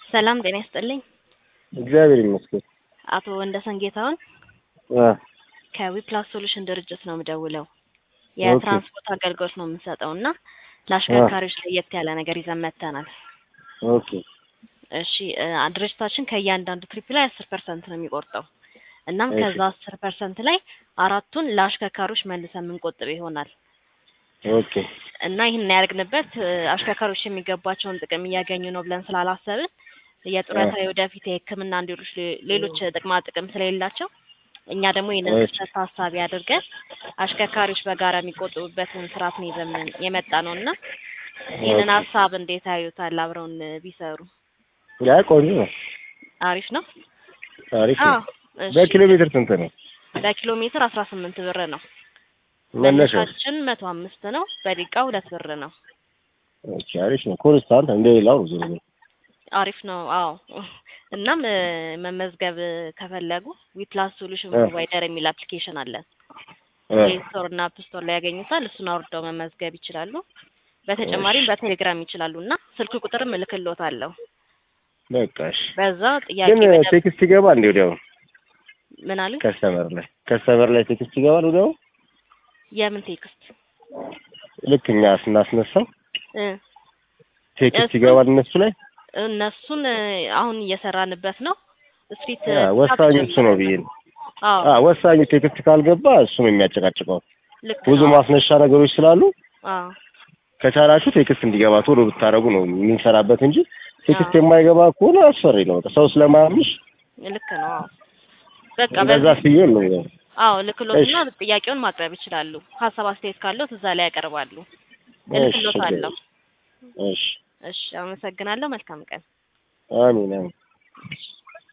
ሰላም ጤና ይስጥልኝ። እግዚአብሔር ይመስገን። አቶ ወንደሰን ጌታሁን አ ከዊፕላስ ሶሉሽን ድርጅት ነው የምደውለው። የትራንስፖርት አገልግሎት ነው የምንሰጠው እና ለአሽከርካሪዎች ለየት ያለ ነገር ይዘን መጥተናል። ኦኬ እሺ እ ድርጅታችን ከእያንዳንዱ ትሪፕ ላይ አስር ፐርሰንት ነው የሚቆርጠው። እናም እሺ። ከዛ አስር ፐርሰንት ላይ አራቱን ለአሽከርካሪዎች መልሰን የምንቆጥብ ይሆናል ኦኬ እና ይህን ያደርግንበት እ አሽከርካሪዎች የሚገባቸውን ጥቅም እያገኙ ነው ብለን ስላላሰብን የጡረታ የወደፊት የሕክምና እንዲሎች ሌሎች ጥቅማ ጥቅም ስለሌላቸው እኛ ደግሞ ይህንን እሺ። ክፍተት ታሳቢ አድርገን አሽከርካሪዎች በጋራ የሚቆጥቡበትን ስርዓት ነው ይዘን የመጣ ነው እና ይህንን ኦኬ። ሀሳብ እንዴት አዩታል? አብረውን ቢሰሩ ያ ቆንጆ ነው። አሪፍ ነው። አሪፍ አዎ ነው። እሺ። በኪሎ ሜትር ስንት ነው በኪሎ ሜትር አስራ ስምንት ብር ነው። መነሻው? መነሻችን መቶ አምስት ነው። በደቂቃ ሁለት ብር ነው። ኦኬ አሪፍ ነው። ኮንስታንት እንደ ሌላው ነው ዞሮ ዞሮ። አሪፍ ነው። አዎ እናም እ መመዝገብ ከፈለጉ ዊፕላስ ሶሉሽን እ ፕሮቫይደር የሚል አፕሊኬሽን አለን። እ ፕሌይ ስቶር እና አፕ ስቶር ላይ ያገኙታል። እሱን አውርደው መመዝገብ ይችላሉ። በተጨማሪም በቴሌግራም ይችላሉ እና ስልክ ቁጥርም እልክልዎታለሁ። በቃ እሺ። በዛ ጥያቄ ግን መደብ ቴክስት ይገባል እንዴ ወዲያው? ምን አሉ? ከስተመር ላይ ከስተመር ላይ ቴክስት ይገባል ወዲያው? የምን ቴክስት ልክ እኛ ስናስነሳው እ ቴክስት እሱን ይገባል እነሱ ላይ? እነሱን እ አሁን እየሰራንበት ነው። ስትሪት ያ ወሳኙ እሱ ነው ብዬ ነው። አዎ አ ወሳኙ ቴክስት ካልገባ እሱ ነው የሚያጨቃጭቀው። ልክ ብዙ ነው። ማስነሻ ነገሮች ስላሉ አዎ ከቻላችሁ ቴክስት እንዲገባ ቶሎ ብታደርጉ ነው የምንሰራበት እንጂ ቴክስት አዎ የማይገባ ከሆነ አስፈሪ ነው። በቃ ሰው ስለማያምሽ ልክ ነው። አዎ በቃ እንደዛ በዚህ ሲሆን ነው። አዎ እሺ ልክሎትና ጥያቄውን ማቅረብ ይችላሉ። ሀሳብ አስተያየት ካለው እዛ ላይ ያቀርባሉ። እሺ እልክሎታለሁ። እሺ እሺ አመሰግናለሁ። መልካም ቀን። አሚን አሚን።